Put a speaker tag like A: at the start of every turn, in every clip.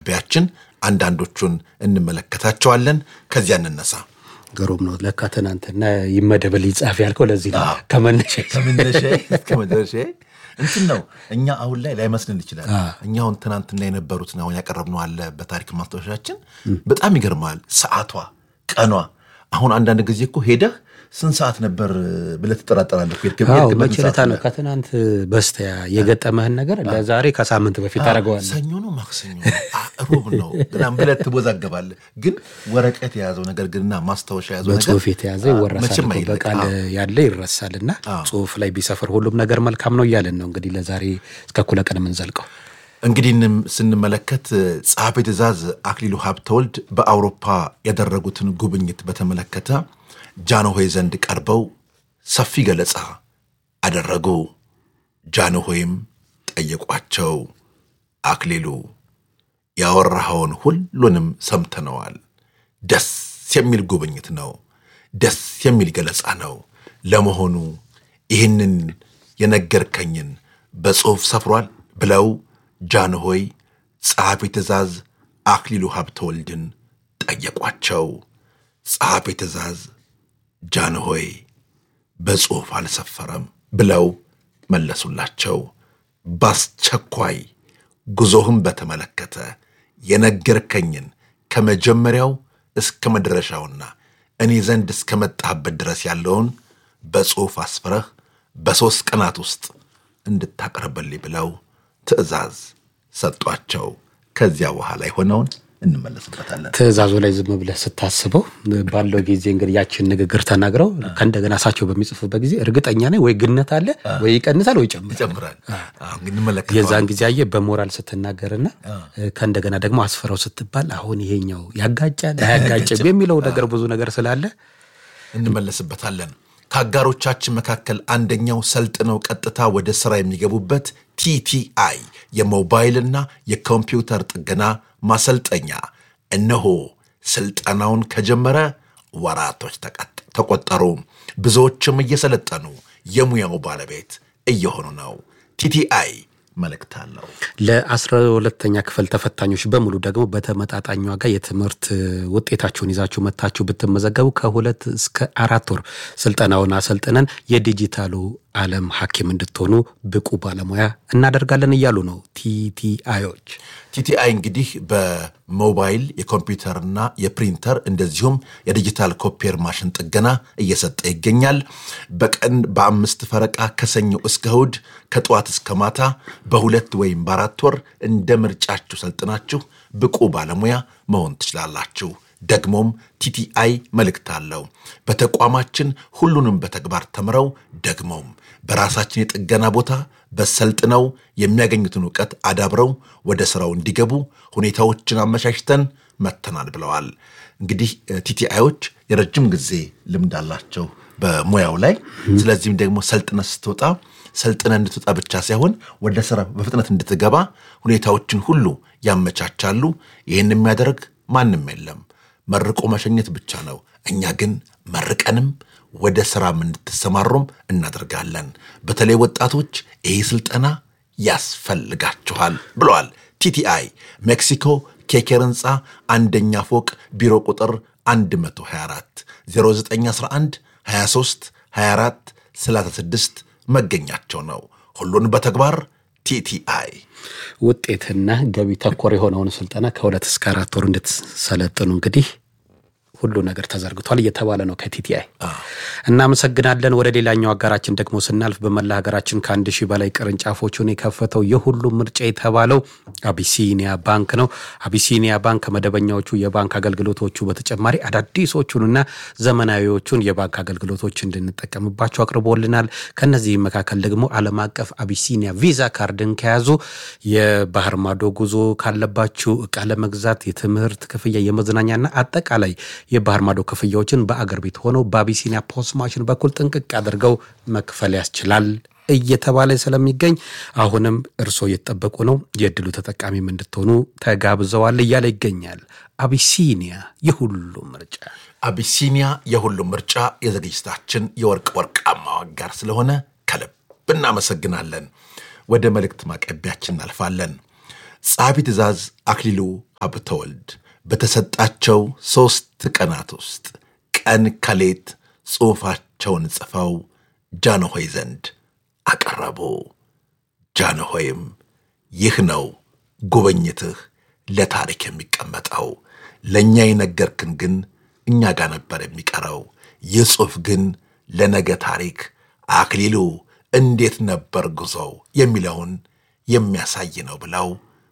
A: ቢያችን አንዳንዶቹን እንመለከታቸዋለን። ከዚያ እንነሳ።
B: ግሩም ነው። ለካ ትናንትና ይመደብልኝ ጻፍ ያልከው ለዚህ ነው። ከመነሻ
A: ከመነሻ እስከ መድረሻ እንትን ነው። እኛ አሁን ላይ ላይመስልን ይችላል። እኛ አሁን ትናንትና የነበሩትን አሁን ያቀረብነው አለ በታሪክ ማስታወሻችን በጣም ይገርማል። ሰዓቷ፣ ቀኗ አሁን አንዳንድ ጊዜ እኮ ሄደህ ስንት ሰዓት ነበር ብለህ ትጠራጠራለህ።
B: መቼ ዕለት ነው ከትናንት በስቲያ የገጠመህን ነገር ለዛሬ ከሳምንት በፊት ታደርገዋለህ።
A: ሰኞ ነው ማክሰኞ ነው ሮብ ነው ምናምን ብለህ ትወዛገባለህ። ግን ወረቀት የያዘው ነገር ግንና ማስታወሻ የያዘው ነገር
B: በጽሁፍ የተያዘ ይወረሳል፣ በቃል ያለ ይረሳል። እና ጽሁፍ ላይ ቢሰፍር ሁሉም ነገር መልካም ነው እያለን ነው እንግዲህ ለዛሬ እስከ እኩለ ቀን የምንዘልቀው።
A: እንግዲህ ስንመለከት ጸሐፌ ትእዛዝ አክሊሉ ሀብተወልድ በአውሮፓ ያደረጉትን ጉብኝት በተመለከተ ጃንሆይ ዘንድ ቀርበው ሰፊ ገለጻ አደረጉ። ጃንሆይም ጠየቋቸው። አክሊሉ ያወራኸውን ሁሉንም ሰምተነዋል። ደስ የሚል ጉብኝት ነው። ደስ የሚል ገለጻ ነው። ለመሆኑ ይህንን የነገርከኝን በጽሑፍ ሰፍሯል? ብለው ጃንሆይ ጸሐፌ ትእዛዝ አክሊሉ ሀብተወልድን ጠየቋቸው። ጸሐፌ ትእዛዝ ጃንሆይ በጽሑፍ አልሰፈረም ብለው መለሱላቸው። በአስቸኳይ ጉዞህም በተመለከተ የነገርከኝን ከመጀመሪያው እስከ መድረሻውና እኔ ዘንድ እስከ መጣህበት ድረስ ያለውን በጽሑፍ አስፍረህ በሦስት ቀናት ውስጥ እንድታቀርብልኝ ብለው ትእዛዝ ሰጧቸው። ከዚያ በኋላ የሆነውን እንመለስበታለን።
B: ትእዛዙ ላይ ዝም ብለህ ስታስበው ባለው ጊዜ እንግዲህ ያችን ንግግር ተናግረው ከእንደገና እሳቸው በሚጽፉበት ጊዜ እርግጠኛ ነኝ ወይ ግነት አለ ወይ ይቀንሳል ወይ ይጨምራል።
A: ይጨምራል። እንመለከተዋለን።
B: የዛን ጊዜ አየህ በሞራል ስትናገርና ከእንደገና ደግሞ አስፈራው ስትባል አሁን ይሄኛው ያጋጫል አያጋጭም የሚለው ነገር ብዙ ነገር ስላለ
A: እንመለስበታለን። ከአጋሮቻችን መካከል አንደኛው ሰልጥነው ቀጥታ ወደ ሥራ የሚገቡበት ቲቲአይ የሞባይልና የኮምፒውተር ጥገና ማሰልጠኛ እነሆ ስልጠናውን ከጀመረ ወራቶች ተቆጠሩ። ብዙዎችም እየሰለጠኑ የሙያው ባለቤት እየሆኑ ነው። ቲቲአይ መልእክት አለው።
B: ለአስራ ሁለተኛ ክፍል ተፈታኞች በሙሉ ደግሞ በተመጣጣኝ ዋጋ የትምህርት ውጤታችሁን ይዛችሁ መታችሁ ብትመዘገቡ ከሁለት እስከ አራት ወር ስልጠናውን አሰልጥነን የዲጂታሉ ዓለም ሐኪም እንድትሆኑ ብቁ ባለሙያ እናደርጋለን እያሉ ነው ቲቲአዮች።
A: ቲቲአይ እንግዲህ በሞባይል የኮምፒውተርና የፕሪንተር እንደዚሁም የዲጂታል ኮፒየር ማሽን ጥገና እየሰጠ ይገኛል። በቀን በአምስት ፈረቃ ከሰኞ እስከ እሁድ ከጠዋት እስከ ማታ በሁለት ወይም በአራት ወር እንደ ምርጫችሁ ሰልጥናችሁ ብቁ ባለሙያ መሆን ትችላላችሁ። ደግሞም ቲቲአይ መልእክት አለው። በተቋማችን ሁሉንም በተግባር ተምረው ደግሞም በራሳችን የጥገና ቦታ በሰልጥነው የሚያገኙትን እውቀት አዳብረው ወደ ስራው እንዲገቡ ሁኔታዎችን አመቻችተን መተናል ብለዋል። እንግዲህ ቲቲአዮች የረጅም ጊዜ ልምድ አላቸው በሙያው ላይ። ስለዚህም ደግሞ ሰልጥነ ስትወጣ ሰልጥነ እንድትወጣ ብቻ ሳይሆን ወደ ስራ በፍጥነት እንድትገባ ሁኔታዎችን ሁሉ ያመቻቻሉ። ይህን የሚያደርግ ማንም የለም። መርቆ መሸኘት ብቻ ነው። እኛ ግን መርቀንም ወደ ስራም እንድትሰማሩም እናደርጋለን። በተለይ ወጣቶች ይህ ስልጠና ያስፈልጋችኋል ብለዋል። ቲቲአይ ሜክሲኮ ኬኬር ህንፃ አንደኛ ፎቅ ቢሮ ቁጥር 124 0911 23 24 36 መገኛቸው ነው። ሁሉን በተግባር ቲቲአይ
B: ውጤትና ገቢ ተኮር የሆነውን ስልጠና ከሁለት እስከ አራት ወር እንድትሰለጥኑ እንግዲህ ሁሉ ነገር ተዘርግቷል እየተባለ ነው ከቲቲአይ። እናመሰግናለን። ወደ ሌላኛው አጋራችን ደግሞ ስናልፍ በመላ ሀገራችን ከአንድ ሺህ በላይ ቅርንጫፎቹን የከፈተው የሁሉም ምርጫ የተባለው አቢሲኒያ ባንክ ነው። አቢሲኒያ ባንክ ከመደበኛዎቹ የባንክ አገልግሎቶቹ በተጨማሪ አዳዲሶቹንና ዘመናዊዎቹን የባንክ አገልግሎቶች እንድንጠቀምባቸው አቅርቦልናል። ከነዚህም መካከል ደግሞ ዓለም አቀፍ አቢሲኒያ ቪዛ ካርድን ከያዙ የባህር ማዶ ጉዞ ካለባችሁ እቃ ለመግዛት፣ የትምህርት ክፍያ፣ የመዝናኛና አጠቃላይ የባህር ማዶ ክፍያዎችን በአገር ቤት ሆነው በአቢሲኒያ ፖስ ማሽን በኩል ጥንቅቅ አድርገው መክፈል ያስችላል እየተባለ ስለሚገኝ አሁንም እርስዎ እየተጠበቁ ነው። የእድሉ ተጠቃሚም እንድትሆኑ ተጋብዘዋል እያለ ይገኛል። አቢሲኒያ የሁሉም ምርጫ።
A: አቢሲኒያ የሁሉም ምርጫ የዝግጅታችን የወርቅ ወርቃማ አጋር ስለሆነ ከልብ እናመሰግናለን። ወደ መልእክት ማቀቢያችን እናልፋለን። ጸሐፊ ትእዛዝ አክሊሉ ሀብተወልድ በተሰጣቸው ሦስት ቀናት ውስጥ ቀን ከሌት ጽሑፋቸውን ጽፈው ጃንሆይ ዘንድ አቀረቡ። ጃንሆይም ይህ ነው ጉብኝትህ ለታሪክ የሚቀመጠው፣ ለእኛ የነገርክን ግን እኛ ጋር ነበር የሚቀረው። ይህ ጽሑፍ ግን ለነገ ታሪክ አክሊሉ እንዴት ነበር ጉዞው የሚለውን የሚያሳይ ነው ብለው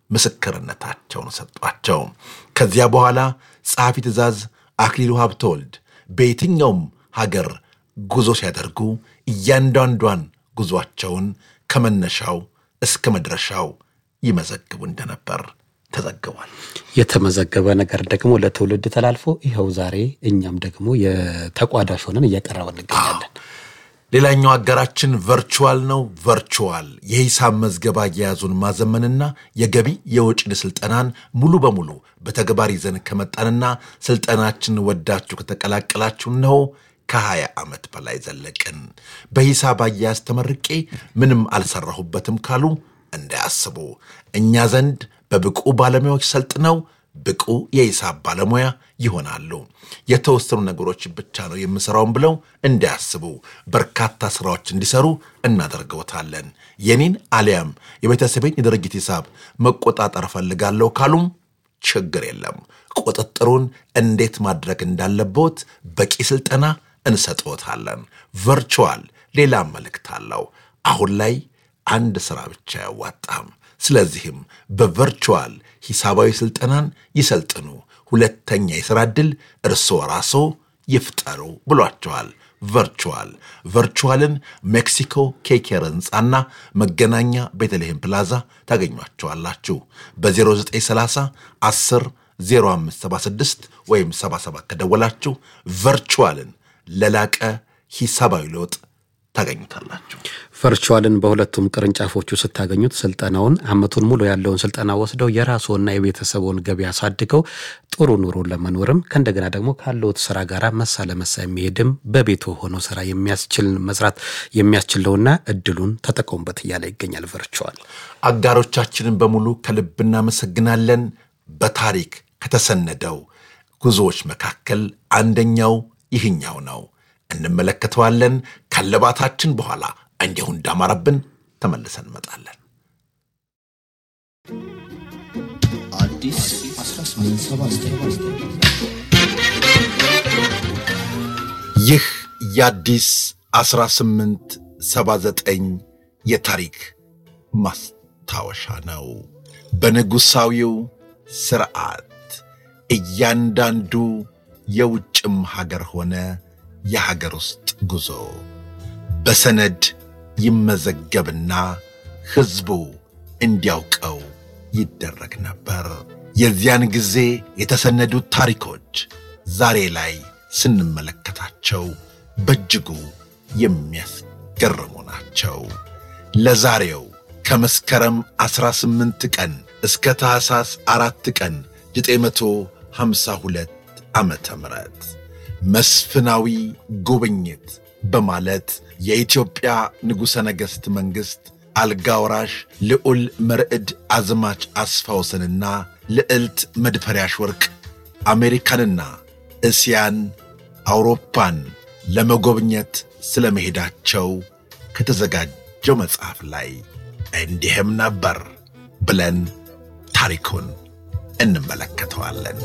A: ምስክርነታቸውን ሰጧቸው። ከዚያ በኋላ ጸሐፊ ትእዛዝ አክሊሉ ሀብተወልድ በየትኛውም ሀገር ጉዞ ሲያደርጉ እያንዳንዷን ጉዞአቸውን ከመነሻው እስከ መድረሻው ይመዘግቡ እንደነበር ተዘግቧል።
B: የተመዘገበ ነገር ደግሞ ለትውልድ ተላልፎ ይኸው ዛሬ እኛም ደግሞ የተቋዳሽ ሆነን እያቀረበ እንገኛለን።
A: ሌላኛው አጋራችን ቨርቹዋል ነው። ቨርቹዋል የሂሳብ መዝገባ አያያዙን ማዘመንና የገቢ የወጪ ስልጠናን ሙሉ በሙሉ በተግባር ይዘን ከመጣንና ስልጠናችንን ወዳችሁ ከተቀላቀላችሁ ነው ከሀያ ዓመት በላይ ዘለቅን። በሂሳብ አያያዝ ተመርቄ ምንም አልሰራሁበትም ካሉ እንዳያስቡ። እኛ ዘንድ በብቁ ባለሙያዎች ሰልጥነው ብቁ የሂሳብ ባለሙያ ይሆናሉ። የተወሰኑ ነገሮች ብቻ ነው የምሰራውን ብለው እንዳያስቡ። በርካታ ስራዎች እንዲሰሩ እናደርገውታለን። የኔን አሊያም የቤተሰቤን የድርጅት ሂሳብ መቆጣጠር እፈልጋለሁ ካሉም ችግር የለም። ቁጥጥሩን እንዴት ማድረግ እንዳለቦት በቂ ስልጠና እንሰጥዎታለን። ቨርቹዋል ሌላ መልእክት አለው። አሁን ላይ አንድ ሥራ ብቻ አያዋጣም። ስለዚህም በቨርቹዋል ሂሳባዊ ስልጠናን ይሰልጥኑ፣ ሁለተኛ የሥራ ዕድል እርስዎ ራስዎ ይፍጠሩ ብሏቸዋል። ቨርቹዋል ቨርቹዋልን ሜክሲኮ ኬኬር ሕንፃና መገናኛ ቤተልሔም ፕላዛ ታገኟቸዋላችሁ። በ0930 10 0576 ወይም 77 ከደወላችሁ ቨርቹዋልን ለላቀ ሂሳባዊ ለውጥ ታገኙታላችሁ።
B: ቨርቹዋልን በሁለቱም ቅርንጫፎቹ ስታገኙት ስልጠናውን ዓመቱን ሙሉ ያለውን ስልጠና ወስደው የራስዎና የቤተሰቡን ገቢ አሳድገው ጥሩ ኑሮ ለመኖርም ከእንደገና ደግሞ ካለዎት ስራ ጋር መሳ ለመሳ የሚሄድም በቤቶ ሆኖ ስራ የሚያስችል መስራት የሚያስችለውና እድሉን ተጠቀሙበት እያለ ይገኛል። ቨርቹዋል
A: አጋሮቻችንን በሙሉ ከልብ እናመሰግናለን። በታሪክ ከተሰነደው ጉዞዎች መካከል አንደኛው ይህኛው ነው። እንመለከተዋለን። ከልባታችን በኋላ እንዲሁ እንዳማረብን ተመልሰን እንመጣለን።
C: አዲስ 1879
A: ይህ የአዲስ 1879 የታሪክ ማስታወሻ ነው። በንጉሣዊው ሥርዓት እያንዳንዱ የውጭም ሀገር ሆነ የሀገር ውስጥ ጉዞ በሰነድ ይመዘገብና ሕዝቡ እንዲያውቀው ይደረግ ነበር። የዚያን ጊዜ የተሰነዱት ታሪኮች ዛሬ ላይ ስንመለከታቸው በእጅጉ የሚያስገርሙ ናቸው። ለዛሬው ከመስከረም 18 ቀን እስከ ታኅሳስ አራት ቀን 952 ዓመተ ምህረት መስፍናዊ ጉብኝት በማለት የኢትዮጵያ ንጉሠ ነገሥት መንግሥት አልጋ ወራሽ ልዑል መርዕድ አዝማች አስፋወሰንና ልዕልት መድፈሪያሽ ወርቅ አሜሪካንና እስያን አውሮፓን ለመጎብኘት ስለ መሄዳቸው ከተዘጋጀው መጽሐፍ ላይ እንዲህም ነበር ብለን ታሪኩን እንመለከተዋለን።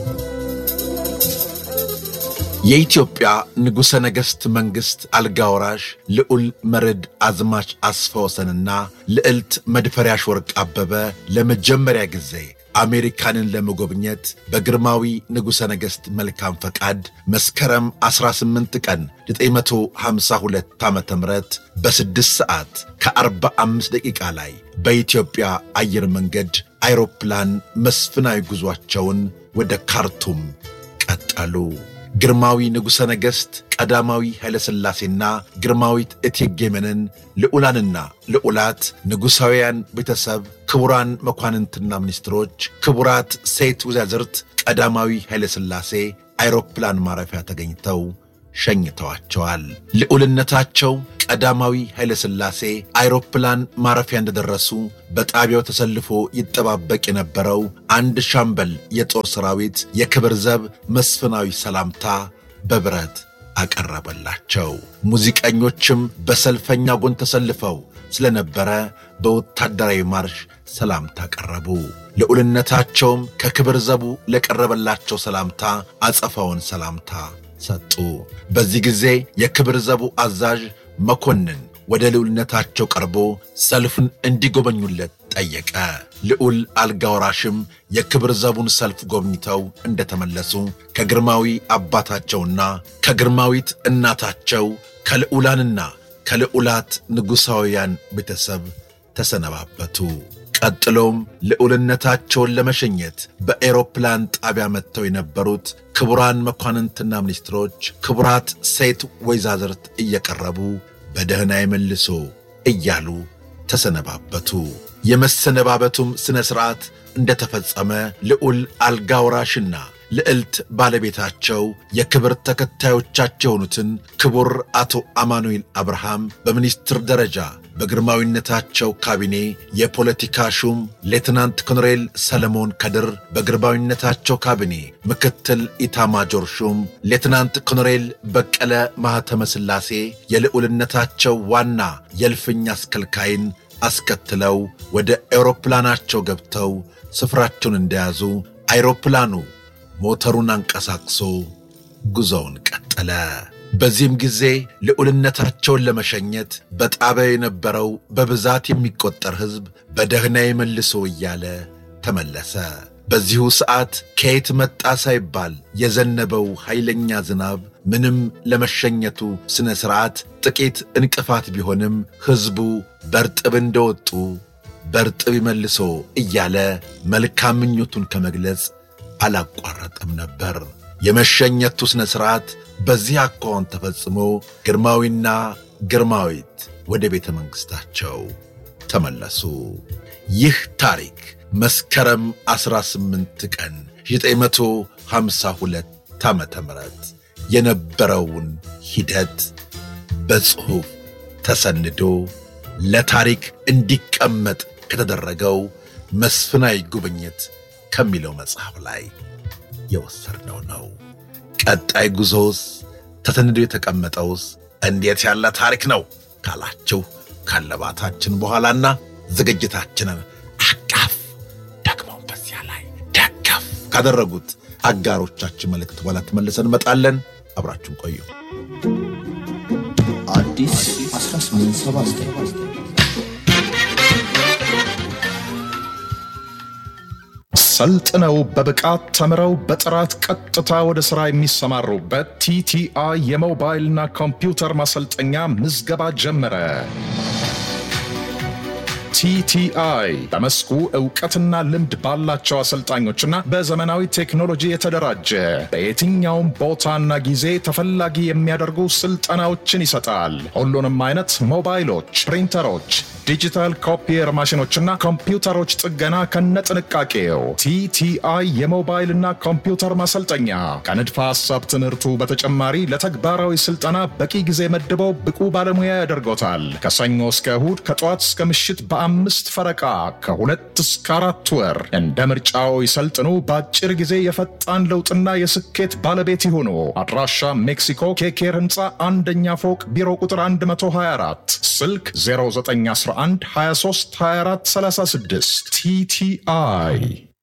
A: የኢትዮጵያ ንጉሠ ነገሥት መንግሥት አልጋ ወራሽ ልዑል መርዕድ አዝማች አስፋወሰንና ልዕልት መድፈሪያሽ ወርቅ አበበ ለመጀመሪያ ጊዜ አሜሪካንን ለመጎብኘት በግርማዊ ንጉሠ ነገሥት መልካም ፈቃድ መስከረም 18 ቀን 952 ዓ ም በስድስት ሰዓት ከ45 ደቂቃ ላይ በኢትዮጵያ አየር መንገድ አይሮፕላን መስፍናዊ ጉዟቸውን ወደ ካርቱም ቀጠሉ። ግርማዊ ንጉሠ ነገሥት ቀዳማዊ ኃይለሥላሴና ግርማዊት እቴጌ መነን፣ ልዑላንና ልዑላት፣ ንጉሣውያን ቤተሰብ፣ ክቡራን መኳንንትና ሚኒስትሮች፣ ክቡራት ሴት ወይዛዝርት ቀዳማዊ ኃይለሥላሴ አይሮፕላን ማረፊያ ተገኝተው ሸኝተዋቸዋል። ልዑልነታቸው ቀዳማዊ ኃይለሥላሴ አይሮፕላን ማረፊያ እንደደረሱ በጣቢያው ተሰልፎ ይጠባበቅ የነበረው አንድ ሻምበል የጦር ሰራዊት የክብር ዘብ መስፍናዊ ሰላምታ በብረት አቀረበላቸው። ሙዚቀኞችም በሰልፈኛ ጎን ተሰልፈው ስለነበረ በወታደራዊ ማርሽ ሰላምታ ቀረቡ። ልዑልነታቸውም ከክብር ዘቡ ለቀረበላቸው ሰላምታ አጸፋውን ሰላምታ ሰጡ። በዚህ ጊዜ የክብር ዘቡ አዛዥ መኮንን ወደ ልዑልነታቸው ቀርቦ ሰልፉን እንዲጎበኙለት ጠየቀ። ልዑል አልጋ ወራሽም የክብር ዘቡን ሰልፍ ጎብኝተው እንደተመለሱ ከግርማዊ አባታቸውና ከግርማዊት እናታቸው ከልዑላንና ከልዑላት ንጉሣውያን ቤተሰብ ተሰነባበቱ። ቀጥሎም ልዑልነታቸውን ለመሸኘት በኤሮፕላን ጣቢያ መጥተው የነበሩት ክቡራን መኳንንትና ሚኒስትሮች፣ ክቡራት ሴት ወይዛዝርት እየቀረቡ በደህና ይመልሶ እያሉ ተሰነባበቱ። የመሰነባበቱም ሥነ ሥርዓት እንደተፈጸመ ልዑል አልጋ ወራሽና ልዕልት ባለቤታቸው የክብር ተከታዮቻቸው የሆኑትን ክቡር አቶ አማኑኤል አብርሃም በሚኒስትር ደረጃ በግርማዊነታቸው ካቢኔ የፖለቲካ ሹም ሌትናንት ኮሎኔል ሰለሞን ከድር በግርማዊነታቸው ካቢኔ ምክትል ኢታማጆር ሹም ሌትናንት ኮሎኔል በቀለ ማኅተመ ሥላሴ የልዑልነታቸው ዋና የእልፍኝ አስከልካይን አስከትለው ወደ አውሮፕላናቸው ገብተው ስፍራቸውን እንደያዙ አይሮፕላኑ ሞተሩን አንቀሳቅሶ ጉዞውን ቀጠለ። በዚህም ጊዜ ልዑልነታቸውን ለመሸኘት በጣቢያው የነበረው በብዛት የሚቆጠር ሕዝብ በደህና መልሶ እያለ ተመለሰ። በዚሁ ሰዓት ከየት መጣ ሳይባል የዘነበው ኃይለኛ ዝናብ ምንም ለመሸኘቱ ሥነ ሥርዓት ጥቂት እንቅፋት ቢሆንም ሕዝቡ በርጥብ እንደወጡ በርጥብ ይመልሶ እያለ መልካም ምኞቱን ከመግለጽ አላቋረጠም ነበር። የመሸኘቱ ሥነ ሥርዓት በዚህ አኳኋን ተፈጽሞ ግርማዊና ግርማዊት ወደ ቤተ መንግሥታቸው ተመለሱ። ይህ ታሪክ መስከረም 18 ቀን 952 ዓመተ ምህረት የነበረውን ሂደት በጽሑፍ ተሰንዶ ለታሪክ እንዲቀመጥ ከተደረገው መስፍናዊ ጉብኝት ከሚለው መጽሐፍ ላይ የወሰድነው ነው። ቀጣይ ጉዞስ ተሰንዶ የተቀመጠውስ እንዴት ያለ ታሪክ ነው ካላችሁ ካለባታችን በኋላና ዝግጅታችንን አቃፍ ደግሞ በዚያ ላይ ደገፍ ካደረጉት አጋሮቻችን መልእክት በኋላ ተመልሰን እንመጣለን። አብራችሁን ቆዩ።
C: አዲስ 1879
D: ሰልጥነው በብቃት ተምረው በጥራት ቀጥታ ወደ ሥራ የሚሰማሩበት ቲቲአይ የሞባይልና ኮምፒውተር ማሰልጠኛ ምዝገባ ጀመረ። ቲቲአይ በመስኩ እውቀትና ልምድ ባላቸው አሰልጣኞችና በዘመናዊ ቴክኖሎጂ የተደራጀ በየትኛውም ቦታና ጊዜ ተፈላጊ የሚያደርጉ ስልጠናዎችን ይሰጣል። ሁሉንም አይነት ሞባይሎች፣ ፕሪንተሮች፣ ዲጂታል ኮፒየር ማሽኖችና ኮምፒውተሮች ጥገና ከነጥንቃቄው ቲቲአይ የሞባይልና ኮምፒውተር ማሰልጠኛ ከንድፈ ሐሳብ ትምህርቱ በተጨማሪ ለተግባራዊ ስልጠና በቂ ጊዜ መድበው ብቁ ባለሙያ ያደርጎታል። ከሰኞ እስከ እሁድ ከጠዋት እስከ ምሽት በአምስት ፈረቃ ከሁለት እስከ አራት ወር እንደ ምርጫው ይሰልጥኑ። በአጭር ጊዜ የፈጣን ለውጥና የስኬት ባለቤት ይሁኑ። አድራሻ ሜክሲኮ ኬኬር ህንፃ አንደኛ ፎቅ ቢሮ ቁጥር 124 ስልክ 0911 23 24 36 ቲቲአይ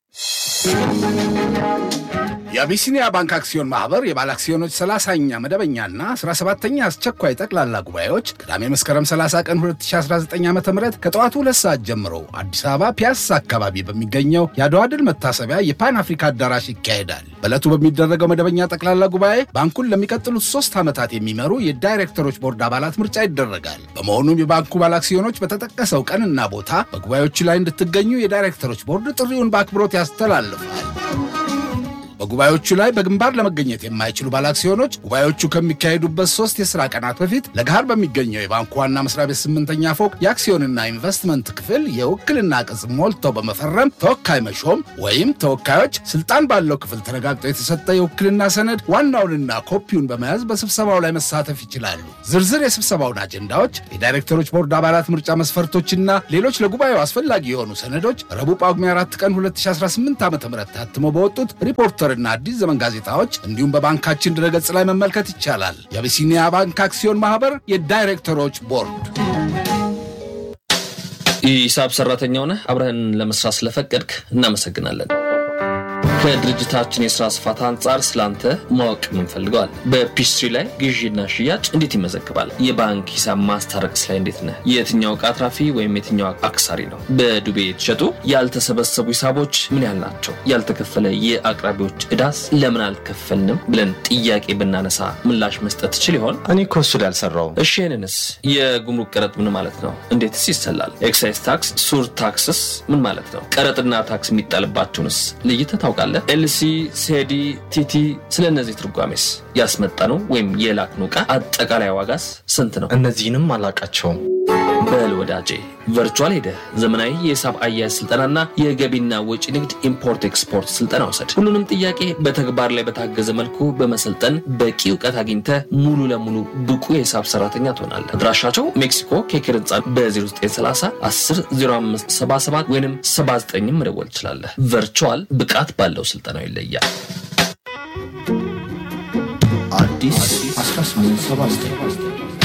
E: የአቢሲኒያ ባንክ አክሲዮን ማህበር የባለ አክሲዮኖች 30ኛ መደበኛና 17ኛ አስቸኳይ ጠቅላላ ጉባኤዎች ቅዳሜ መስከረም 30 ቀን 2019 ዓ ም ከጠዋቱ ሁለት ሰዓት ጀምሮ አዲስ አበባ ፒያሳ አካባቢ በሚገኘው የአድዋ ድል መታሰቢያ የፓን አፍሪካ አዳራሽ ይካሄዳል። በዕለቱ በሚደረገው መደበኛ ጠቅላላ ጉባኤ ባንኩን ለሚቀጥሉት ሶስት ዓመታት የሚመሩ የዳይሬክተሮች ቦርድ አባላት ምርጫ ይደረጋል። በመሆኑም የባንኩ ባለ አክሲዮኖች በተጠቀሰው ቀንና ቦታ በጉባኤዎቹ ላይ እንድትገኙ የዳይሬክተሮች ቦርድ ጥሪውን በአክብሮት ያስተላልፋል። በጉባኤዎቹ ላይ በግንባር ለመገኘት የማይችሉ ባለአክሲዮኖች ጉባኤዎቹ ከሚካሄዱበት ሶስት የሥራ ቀናት በፊት ለገሃር በሚገኘው የባንኩ ዋና መስሪያ ቤት ስምንተኛ ፎቅ የአክሲዮንና ኢንቨስትመንት ክፍል የውክልና ቅጽ ሞልተው በመፈረም ተወካይ መሾም ወይም ተወካዮች ስልጣን ባለው ክፍል ተረጋግጦ የተሰጠ የውክልና ሰነድ ዋናውንና ኮፒውን በመያዝ በስብሰባው ላይ መሳተፍ ይችላሉ። ዝርዝር የስብሰባውን አጀንዳዎች፣ የዳይሬክተሮች ቦርድ አባላት ምርጫ መስፈርቶችና ሌሎች ለጉባኤው አስፈላጊ የሆኑ ሰነዶች ረቡዕ ጳጉሜ 4 ቀን 2018 ዓ ም ታትመው በወጡት ሪፖርተርና አዲስ ዘመን ጋዜጣዎች እንዲሁም በባንካችን ድረገጽ ላይ መመልከት ይቻላል። የአቢሲኒያ ባንክ አክሲዮን ማህበር የዳይሬክተሮች ቦርድ።
F: የሂሳብ ሰራተኛ ሆነህ አብረህን ለመስራት ስለፈቀድክ እናመሰግናለን። ከድርጅታችን የስራ ስፋት አንጻር ስላንተ ማወቅ እንፈልገዋል። በፒስትሪ ላይ ግዢና ሽያጭ እንዴት ይመዘግባል? የባንክ ሂሳብ ማስታረቅስ ላይ እንዴት ነህ? የትኛው ዕቃ አትራፊ ወይም የትኛው አክሳሪ ነው? በዱቤ የተሸጡ ያልተሰበሰቡ ሂሳቦች ምን ያህል ናቸው? ያልተከፈለ የአቅራቢዎች ዕዳስ ለምን አልከፈልንም ብለን ጥያቄ ብናነሳ ምላሽ መስጠት ትችል ይሆን?
G: እኔ እኮ እሱ ላይ አልሰራውም።
F: እሺ ይህንንስ የጉምሩክ ቀረጥ ምን ማለት ነው? እንዴትስ ይሰላል? ኤክሳይዝ ታክስ፣ ሱር ታክስስ ምን ማለት ነው? ቀረጥና ታክስ የሚጣልባቸውንስ ለይተህ ታውቃለህ? ኤልሲ፣ ሴዲ፣ ቲቲ ስለ እነዚህ ትርጓሜስ ያስመጣነው ወይም የላክነው ዕቃ አጠቃላይ ዋጋስ ስንት ነው?
G: እነዚህንም አላቃቸውም።
F: በል ወዳጄ ቨርቹዋል ሄደህ ዘመናዊ የሂሳብ አያያዝ ስልጠናና የገቢና ወጪ ንግድ ኢምፖርት ኤክስፖርት ስልጠና ውሰድ። ሁሉንም ጥያቄ በተግባር ላይ በታገዘ መልኩ በመሰልጠን በቂ እውቀት አግኝተህ ሙሉ ለሙሉ ብቁ የሂሳብ ሰራተኛ ትሆናለህ። አድራሻቸው ሜክሲኮ ኬክር ህንፃ በ0930 10 05 77 ወይም 79 መደወል ትችላለህ። ቨርቹዋል ብቃት ባለው ስልጠናው ይለያል።
C: አዲስ 1879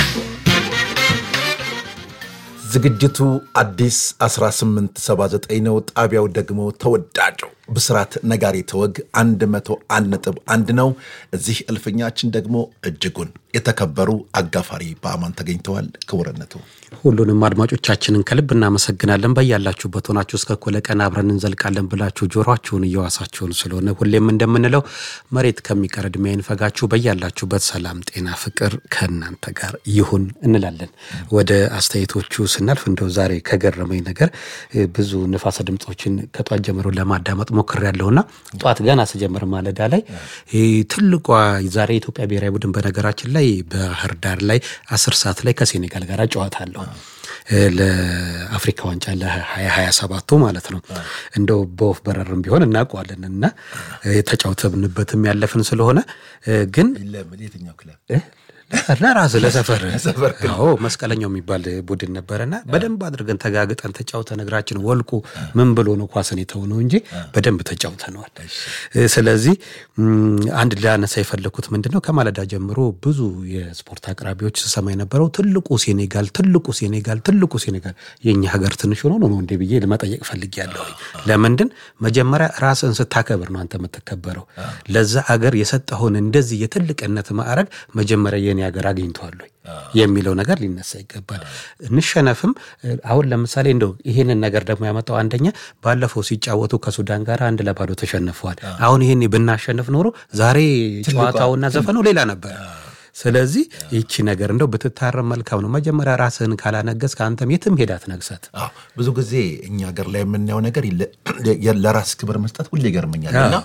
A: ዝግጅቱ አዲስ 1879 ነው። ጣቢያው ደግሞ ተወዳጁ ብስራት ነጋሪ ተወግ 101 ነጥብ አንድ ነው። እዚህ እልፍኛችን ደግሞ እጅጉን የተከበሩ አጋፋሪ በአማን ተገኝተዋል። ክቡርነቱ
B: ሁሉንም አድማጮቻችንን ከልብ እናመሰግናለን። በያላችሁበት ሆናችሁ እስከ እኩለ ቀን አብረን እንዘልቃለን ብላችሁ ጆሮአችሁን እየዋሳችሁን ስለሆነ ሁሌም እንደምንለው መሬት ከሚቀር ዕድሜ አይንፈጋችሁ። በያላችሁበት ሰላም፣ ጤና፣ ፍቅር ከእናንተ ጋር ይሁን እንላለን። ወደ አስተያየቶቹ ስናልፍ እንደው ዛሬ ከገረመኝ ነገር ብዙ ንፋሰ ድምፆችን ከጧት ጀምሮ ለማዳመጥ ሞክሬያለሁና ጧት ገና ስጀምር ማለዳ ላይ ትልቋ ዛሬ የኢትዮጵያ ብሔራዊ ቡድን በነገራችን ላይ ባህር ዳር ላይ አስር ሰዓት ላይ ከሴኔጋል ጋር ጨዋታ አለው ለአፍሪካ ዋንጫ ለሀያ ሀያ ሰባቱ ማለት ነው። እንደው በወፍ በረርም ቢሆን እናውቀዋለን እና ተጫውተንበትም ያለፍን ስለሆነ ግን
A: የትኛው ክለብ
B: ለራስ ለሰፈር አዎ መስቀለኛው የሚባል ቡድን ነበረና በደንብ አድርገን ተጋግጠን ተጫውተን እግራችን ወልቁ ምን ብሎ ነው ኳስን የተውነው እንጂ በደንብ ተጫውተነዋል። ስለዚህ አንድ ላነሳ የፈለኩት ምንድን ነው ከማለዳ ጀምሮ ብዙ የስፖርት አቅራቢዎች ስሰማ የነበረው ትልቁ ሴኔጋል ትልቁ ሴኔጋል ትልቁ ሴኔጋል የእኛ ሀገር ትንሽ ሆኖ ነው እንዴ ብዬ ለመጠየቅ ፈልጌያለሁ። ለምንድን መጀመሪያ ራስን ስታከብር ነው አንተ የምትከበረው። ለዛ አገር የሰጠውን እንደዚህ የትልቅነት ማዕረግ መጀመሪያ የኔ ሀገር አግኝተዋል የሚለው ነገር ሊነሳ ይገባል። እንሸነፍም አሁን ለምሳሌ እንደው ይሄንን ነገር ደግሞ ያመጣው አንደኛ ባለፈው ሲጫወቱ ከሱዳን ጋር አንድ ለባዶ ተሸንፈዋል። አሁን ይሄን ብናሸንፍ ኖሮ ዛሬ ጨዋታውና ዘፈኑ ሌላ ነበር። ስለዚህ ይቺ ነገር እንደው ብትታረም መልካም ነው። መጀመሪያ ራስህን ካላነገስ ከአንተም የትም ሄዳ አትነግሳት።
A: ብዙ ጊዜ እኛ ሀገር ላይ የምናየው ነገር ለራስ ክብር መስጠት ሁሌ ይገርመኛል እና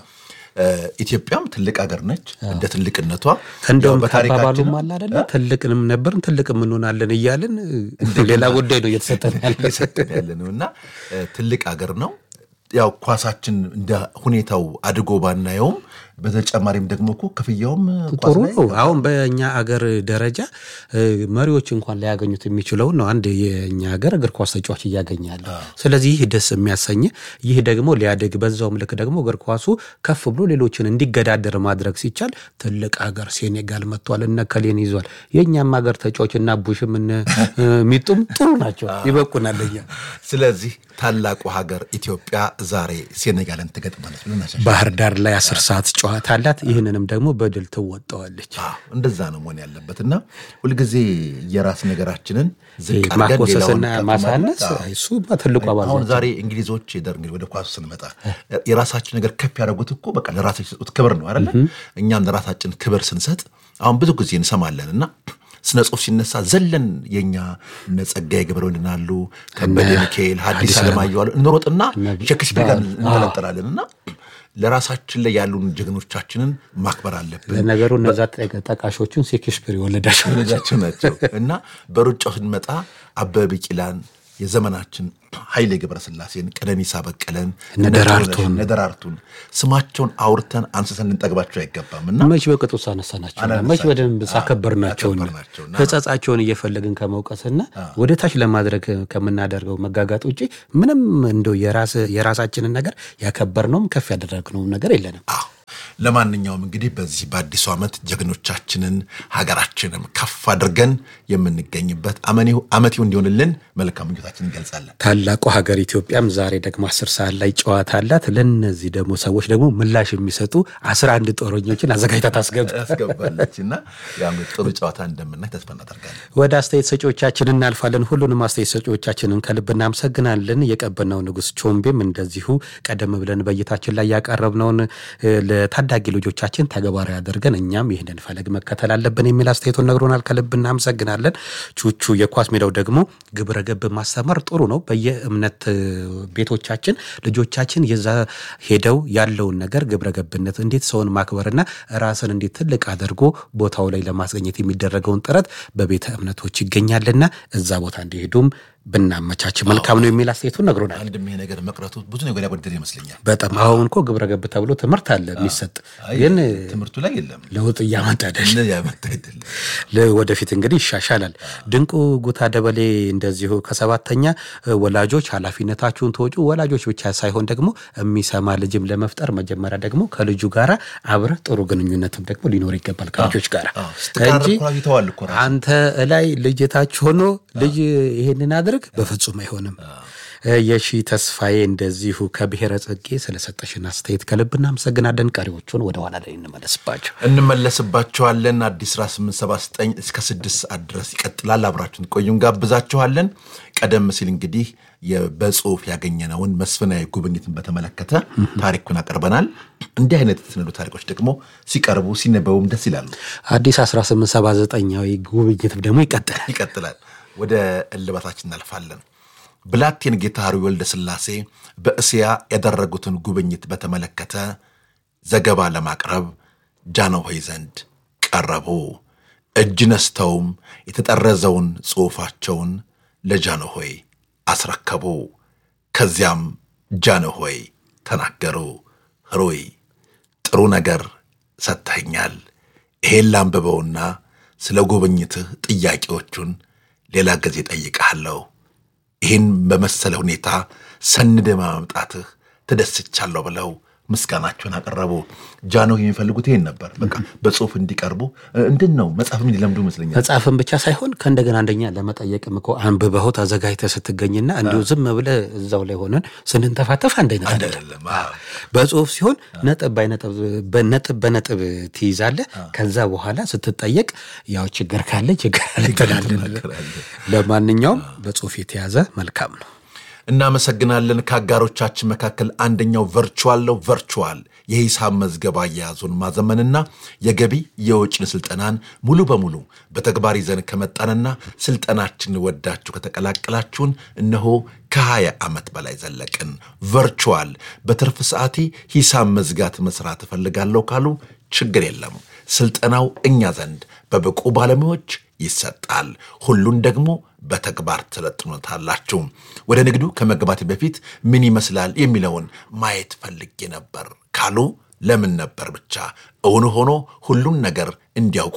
A: ኢትዮጵያም ትልቅ ሀገር ነች። እንደ ትልቅነቷ
B: እንደውም ከአባባሉም አለ አይደለ ትልቅንም ነበርን ትልቅም እንሆናለን እያልን ሌላ ጉዳይ ነው እየተሰጠን
A: ያለ ነው እና ትልቅ ሀገር ነው። ያው ኳሳችን እንደ ሁኔታው አድጎ ባናየውም በተጨማሪም ደግሞ እኮ ክፍያውም
B: ጥሩ ነው። አሁን በእኛ አገር ደረጃ መሪዎች እንኳን ሊያገኙት የሚችለውን ነው አንድ የእኛ ሀገር እግር ኳስ ተጫዋች እያገኘ ያለ። ስለዚህ ይህ ደስ የሚያሰኝ ይህ ደግሞ ሊያደግ በዛውም ልክ ደግሞ እግር ኳሱ ከፍ ብሎ ሌሎችን እንዲገዳደር ማድረግ ሲቻል ትልቅ ሀገር ሴኔጋል መጥቷል፣ እነ ከሌን ይዟል። የእኛም ሀገር ተጫዋች እና ቡሽም እነ ሚጡም ጥሩ ናቸው፣ ይበቁናል እኛ።
A: ስለዚህ ታላቁ ሀገር ኢትዮጵያ ዛሬ ሴኔጋልን ትገጥማለች ብለን
B: ባህር ዳር ላይ አስር ሰዓት ጨዋታ አላት። ይህንንም ደግሞ በድል ትወጣዋለች።
A: እንደዛ ነው መሆን ያለበት እና ሁልጊዜ የራስ ነገራችንን ዝቅ አድርገን
B: ማኮሰስና
A: ሌላውን
B: ማሳነስ
A: ከፍ
B: እሱ ትልቁ አባል
A: አሁን ዛሬ እንግሊዞች ደር እንግዲህ ወደ ኳሱ ስንመጣ የራሳችን ነገር ከፍ ያደረጉት እኮ በቃ ለራሳቸው የሰጡት ክብር ነው አይደለ? እኛም ለራሳችን ክብር ስንሰጥ አሁን ብዙ ጊዜ እንሰማለን እና ስነ ጽሁፍ ሲነሳ ዘለን የኛ እነ ጸጋዬ ገብረወልድ አሉ፣ ከበደ ሚካኤል፣ ሐዲስ ዓለማየሁ አሉ እንሮጥና ሼክስፒር ጋር እንጠለጠላለን እና ለራሳችን ላይ ያሉን ጀግኖቻችንን ማክበር አለብን።
B: ለነገሩ እነዛ ጠ- ጠቃሾቹን ሼክስፒር የወለዳቸው
A: ልጃቸው ናቸው እና በሩጫው ስንመጣ አበበ ቢቂላን የዘመናችን ኃይሌ ገብረስላሴን ቀነኒሳ በቀለን
B: እነ ደራርቱን።
A: እነ ደራርቱን ስማቸውን አውርተን አንስተን ልንጠግባቸው አይገባም እና
B: መች በቅጡ ሳነሳናቸው
A: አላነሳንም።
B: መች በደንብ ሳከበርናቸው
A: ያከበርናቸውና
B: ሕጸጻቸውን እየፈለግን ከመውቀስና ወደ ታች ለማድረግ ከምናደርገው መጋጋጥ ውጭ ምንም እንደው የራስ- የራሳችንን ነገር ያከበርነውም ከፍ ያደረግነውም ነገር የለንም።
A: አዎ ለማንኛውም እንግዲህ በዚህ በአዲሱ ዓመት ጀግኖቻችንን ሀገራችንም ከፍ አድርገን የምንገኝበት አመኔው አመቴው እንዲሆንልን መልካም ምኞታችን እንገልጻለን።
B: ታላቁ ሀገር ኢትዮጵያም ዛሬ ደግሞ አስር ሰዓት ላይ ጨዋታ አላት። ለእነዚህ ደግሞ ሰዎች ደግሞ ምላሽ የሚሰጡ አስራ አንድ ጦረኞችን አዘጋጅታ ታስገባ።
A: ያስገባለች እና ያው እንግዲህ ጥሩ ጨዋታ እንደምናይ ተስፋ እናደርጋለን።
B: ወደ አስተያየት ሰጪዎቻችን እናልፋለን። ሁሉንም አስተያየት ሰጪዎቻችንን ከልብ እናመሰግናለን። የቀበናው ንጉሥ ቾምቤም እንደዚሁ ቀደም ብለን በእይታችን ላይ ያቀረብነውን እ፣ ለታዳጊ ልጆቻችን ተግባራዊ አድርገን እኛም ይህንን ፈለግ መከተል አለብን የሚል አስተያየቱን ነግሮናል። ከልብ እናመሰግናለን። ቹቹ የኳስ ሜዳው ደግሞ ግብረ ገብ ማስተማር ጥሩ ነው። በየእምነት እ፣ ቤቶቻችን ልጆቻችን የዛ ሄደው ያለውን ነገር ግብረ ገብነት እንዴት ሰውን ማክበርና ራስን እንዴት ትልቅ አድርጎ ቦታው ላይ ለማስገኘት የሚደረገውን ጥረት በቤተ እምነቶች ይገኛልና እዛ ቦታ እንዲሄዱም ብናመቻች መልካም ነው የሚል አስተያየቱን ነግሮናል።
A: አንድም ይሄ ነገር መቅረቱ ብዙ ነገር ያጎደል ይመስለኛል።
B: በጣም አሁን እኮ ግብረ ገብ ተብሎ ትምህርት አለ የሚሰጥ
A: አይ፣
B: ግን
A: ትምህርቱ ላይ የለም
B: ለውጥ እያመጣ አይደል?
A: እነ ያመጣ አይደለም።
B: ለ- ወደፊት እንግዲህ ይሻሻላል። ድንቁ ጉታ ደበሌ እንደዚሁ ከሰባተኛ እ፣ ወላጆች ኃላፊነታችሁን ተወጩ። ወላጆች ብቻ ሳይሆን ደግሞ የሚሰማ ልጅም ለመፍጠር መጀመሪያ ደግሞ ከልጁ ጋር አብረህ ጥሩ ግንኙነትም ደግሞ ሊኖር ይገባል ከልጆች ጋር
A: አዎ፣ ስትቃረብ
B: እንጂ
A: እኮ ይተዋል እኮ ራሱ።
B: አንተ እላይ ልጅ ታች ሆኖ ልጅ ይሄንን አድርግ በፍጹም አይሆንም። እ፣ የሺ ተስፋዬ እንደዚሁ ከብሔረ ጽጌ ስለሰጠሽን አስተያየት ከልብ እናመሰግናለን። ቀሪዎቹን ወደ ኋላ ላይ እንመለስባቸው።
A: እንመለስባቸዋለን። አዲስ 1879 እስከ 6 ሰዓት ድረስ ይቀጥላል። አብራችሁን ቆዩ፣ እንጋብዛችኋለን። ቀደም ሲል እንግዲህ የ- በጽሁፍ ያገኘነውን መስፍናዊ ጉብኝትን በተመለከተ ታሪኩን አቅርበናል። እንዲህ አይነት የተሰነዱ ታሪኮች ደግሞ ሲቀርቡ ሲነበቡም ደስ ይላሉ።
B: አዲስ 1879ዊ ጉብኝት ደግሞ ይቀጥላል።
A: ይቀጥላል። ወደ እልባታችን እናልፋለን። ብላቴን ጌታ ሐሩይ ወልደ ሥላሴ በእስያ ያደረጉትን ጉብኝት በተመለከተ ዘገባ ለማቅረብ ጃንሆይ ዘንድ ቀረቡ። እጅ ነስተውም የተጠረዘውን ጽሑፋቸውን ለጃንሆይ አስረከቡ። ከዚያም ጃንሆይ ተናገሩ። ሐሩይ ጥሩ ነገር ሰጥተኸኛል። ይሄን ላንብበውና ስለ ጉብኝትህ ጥያቄዎቹን ሌላ ጊዜ ጠይቀሃለሁ። ይህን በመሰለ ሁኔታ ሰንደ ማምጣትህ ተደስቻለሁ ብለው ምስጋናቸውን አቀረቡ። ጃንሆይ የሚፈልጉት ይሄን ነበር። በቃ በጽሁፍ እንዲቀርቡ እንድን ነው መጽሐፍም እንዲለምዱ ይመስለኛል።
B: መጽሐፍን ብቻ ሳይሆን ከእንደገና አንደኛ ለመጠየቅም እኮ አንብበኸው ተዘጋጅተህ ስትገኝና እንዲሁ ዝም ብለህ እዛው ላይ ሆነን ስንንተፋተፍ አንድ አይነት አይደለም።
A: አይደለም። አዎ።
B: በጽሁፍ ሲሆን ነጥብ በነጥብ በነጥብ በነጥብ ትይዛለህ። ከዛ በኋላ ስትጠየቅ ያው ችግር ካለ ችግር አለ ትላለህ።
A: ትናገራለህ።
B: ለማንኛውም በጽሁፍ የተያዘ መልካም ነው።
A: እናመሰግናለን። ከአጋሮቻችን መካከል አንደኛው ቨርቹዋል ነው። ቨርቹዋል የሂሳብ መዝገብ አያያዙን ማዘመንና የገቢ የወጪን ስልጠናን ሙሉ በሙሉ በተግባር ይዘን ከመጣንና ስልጠናችን ወዳችሁ ከተቀላቀላችሁን እነሆ ከ20 ዓመት በላይ ዘለቅን። ቨርቹዋል በትርፍ ሰዓቴ ሂሳብ መዝጋት መስራት እፈልጋለሁ ካሉ ችግር የለም። ስልጠናው እኛ ዘንድ በብቁ ባለሙያዎች ይሰጣል። ሁሉን ደግሞ በተግባር ትሰለጥኑታላችሁ። ወደ ንግዱ ከመግባት በፊት ምን ይመስላል የሚለውን ማየት ፈልጌ ነበር ካሉ ለምን ነበር ብቻ እውን ሆኖ ሁሉን ነገር እንዲያውቁ